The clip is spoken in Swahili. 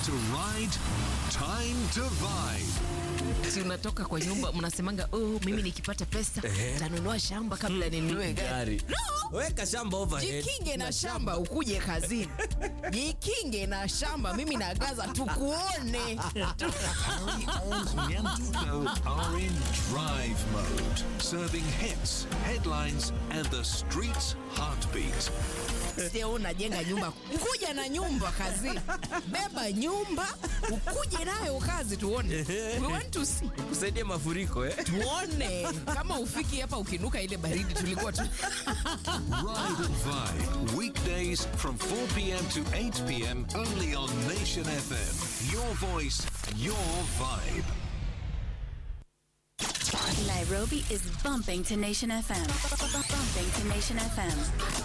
to ride, time to vibe. si unatoka kwa nyumba mnasemanga oh, mimi nikipata pesa tanunua shamba kabla ninunue gari Gari. Weka shamba overhead. jikinge na shamba ukuje kazini jikinge na shamba mimi nagaza tukuone Harry, Anthony, and Duno are in drive mode, serving hits, headlines, and the street's heartbeat. sio unajenga nyumba kuja na nyumba kazini beba nyumba ukuje nayo kazi tuone we want to see kusaidia mafuriko eh? tuone kama ufiki hapa ukinuka ile baridi tulikuwa tu Ride and Vibe, weekdays from 4 p.m. to 8 p.m. only on Nation FM. Your voice, your vibe. Nairobi is bumping to Nation FM. Bumping to Nation FM.